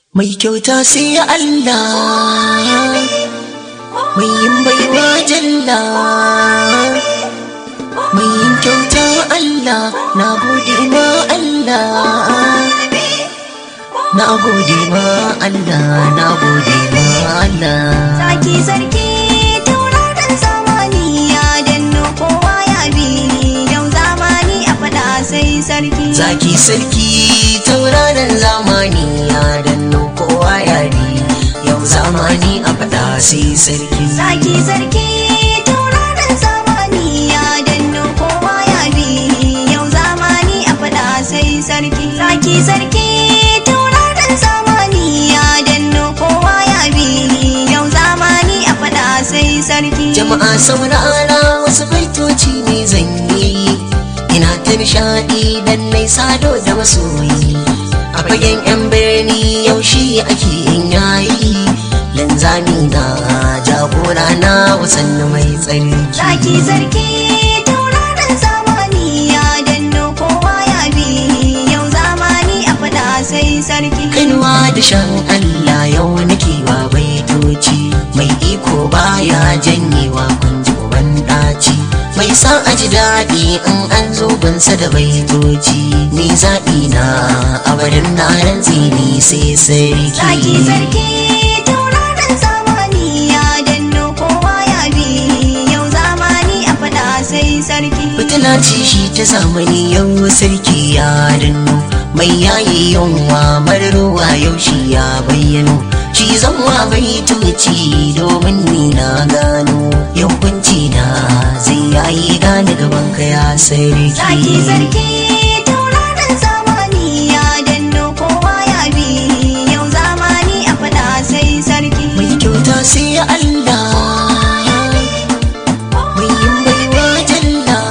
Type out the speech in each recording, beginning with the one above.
Mai kyauta sai Allah, mai yin baiwa jalla. Mai yin kyauta Allah, na gode ma Allah. Na gode ma Allah, na gode ma Allah. Saki sarki tauraron zamani ya danno kowa ya bi yau zamani a faɗa sai sarki. Zaki sarki tauraron zamani ya danno kowa ya bi yau zamani a faɗa sai sarki. Saki sarki tauraron zamani ya danno kowa ya bi yau zamani a faɗa sai sarki. Saki sarki tauraron zamani ya danno kowa ya bi yau zamani a faɗa sai sarki. Jama'a saurara wasu baitoci ne zan yi ina ta nishaɗi dan nai sado da masoyi a fagen yan birni yaushe ake yin yayi lanzami na jagora na wasanni mai tsarki Zaki sarki tauraron zamani ya danno kowa ya bi yau zamani a faɗa sai sarki. Kainuwa da shan Allah yau nake wa baitoci mai iko baya janyewa kunji uban ɗaci mai sa a ji daɗi in an zo bansa da baitoci ni zaɓi na abarin na rantsi ni sai Zaki sarki sarki tauraron zamani ya danno kowa ya bi yau zamani a faɗa sai sarki. fitila ce shi ta zamani yau sarki ya danno mai yayi yunwa ruwa yau shi ya bayyano shi zanwa baitoci domin ni na gano yau kunci na zai yayi gane gaban ka ya Zaki sarki sarki tauraron zamani ya danno kowa ya bi yau zamani a faɗa sai sarki. mai kyauta sai Allah mai yin baiwa jalla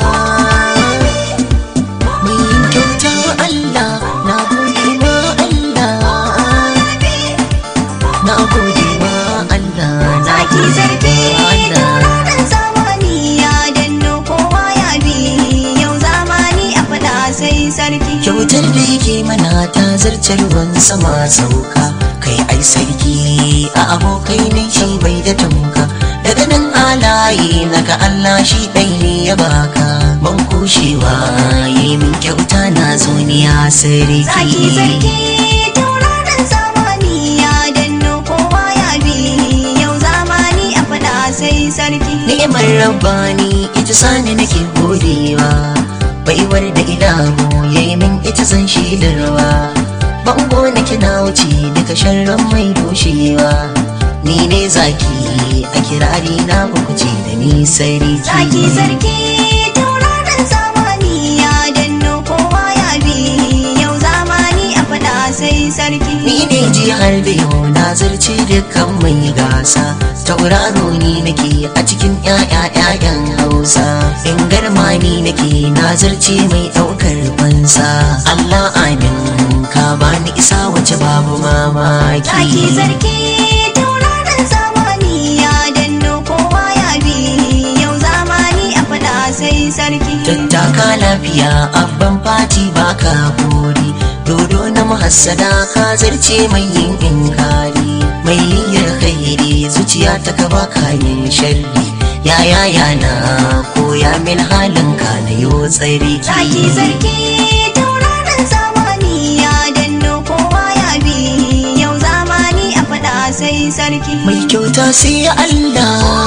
mai yin kyauta Allah na gode ma Allah na gode ma Allah na Zaki gode sarki ma Allah tauraron zamani ya danno kowa ya bi yau zamani a faɗa sai sarki. kyautar da yake mana ta zarce ruwan sama sauka kai ai sarki a abokai ne shi bai da tamka daga nan alaye naga Allah shi ɗai ne ya baka ban kushewa yi min kyauta na zo ni ya Zaki sarki sarki tauraron zamani ya danno kowa ya bi yau zamani a faɗa sai sarki. ni'imar rabbani ita sani nake godewa baiwar da ilahu yayi min ita zan shidarwa bango nake na wuce daga sharran mai doshewa ni ne zaki a kirari na ce da ni sarki Zaki sarki tauraron zamani ya danno kowa ya bi yau zamani a faɗa sai sarki. ni ne jihar da yau na zarce dukkan mai gasa tauraro ni nake a cikin ƴaƴa-ƴaƴan hausa in garma ni nake na zarce mai ɗaukar fansa allah amin ka bani isa wace babu Zaki mamaki sarki tauraron zamani ya danno kowa ya bi yau zamani a faɗa sai sarki. tattaka lafiya abban fati baka buri dodo na mahassada ka zarce mai yin inkari mai niyyar khairi zuciya ta ka baka yin sharri ya ya ya na koya min halin ka na yo tsari Zaki sarki tauraron zamani ya danno kowa ya bi yau zamani a faɗa sai sarki. mai kyauta sai Allah